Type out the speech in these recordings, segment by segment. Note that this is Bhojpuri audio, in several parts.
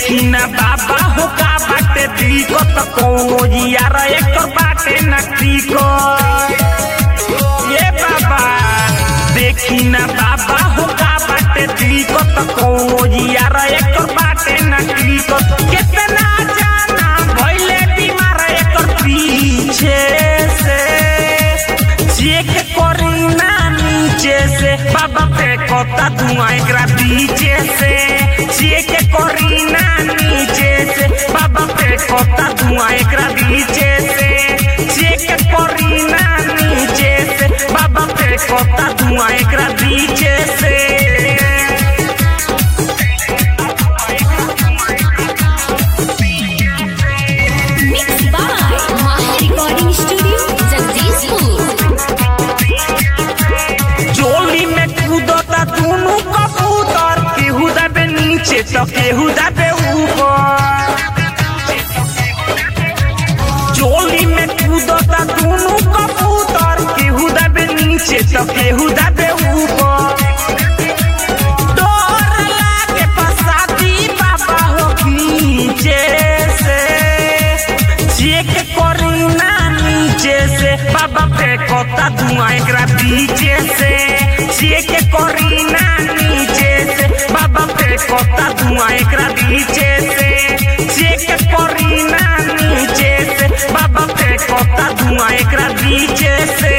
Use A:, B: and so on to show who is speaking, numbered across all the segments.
A: देखी ना बाबा हो का बाटे दिक्कत कौनो यार एकर बाटे ना दिक्कत ये बाबा देखी ना बाबा हो का बाटे दिक्कत कौनो यार एकर बाटे ना दिक्कत कितना जाना भइले बीमार एकर पीछे से चेक करी ना नीचे से बाबा पे कोता धुआं एकरा पीछे से चेक करी ना नीचे से बाबा पे कोता धुआं एकरा पीछे से चेक करी ना नीचे से बाबा पे कोता धुआं एकरा पीछे से
B: Mixed by Maha Recording Studio, Jagdishpur.
A: चोली में कूदता दोनों कबूतर केहू दबे नीचे तो केहू दबे ऊपर चोली में कूदता दोनों कबूतर केहू दबे नीचे तो केहू दबे ऊपर डर लागे फसादी बाबा हो खींचे से चेक करी ना नीचे से बाबा पे कोता धुआं एकरा पीछे से चेक करी ना नीचे से बाबा पे कोता धुआं एकरा पीछे से चेक करी ना नीचे से बाबा पे कोता धुआं एकरा पीछे से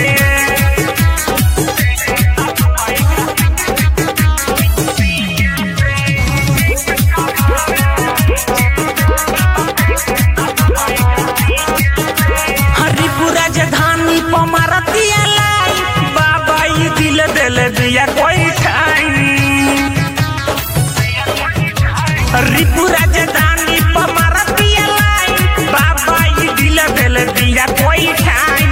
A: हरिपुरा जधानी पमारतिया लाई बाबा ई दिल दिल दिया कोई ठाई हरिपुरा जधानी पमारतिया लाई बाबा ई दिल दिल दिया कोई ठाई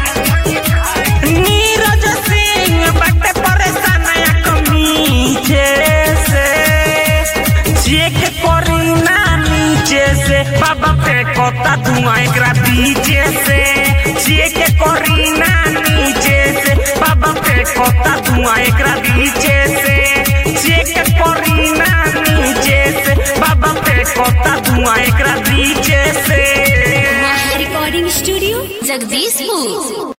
A: नीरज सिंह बटे परेशान या कमीचे से चेक करी ना नीचे से बाबा पे कोता धुआं एकरा पीछे से चेक करी ना नीचे से बाबा पे कोता धुआं एकरा पीछे से चेक करी ना नीचे से बाबा पे कोता धुआं एकरा पीछे से
B: Maha Recording Studio, Jagdishpur.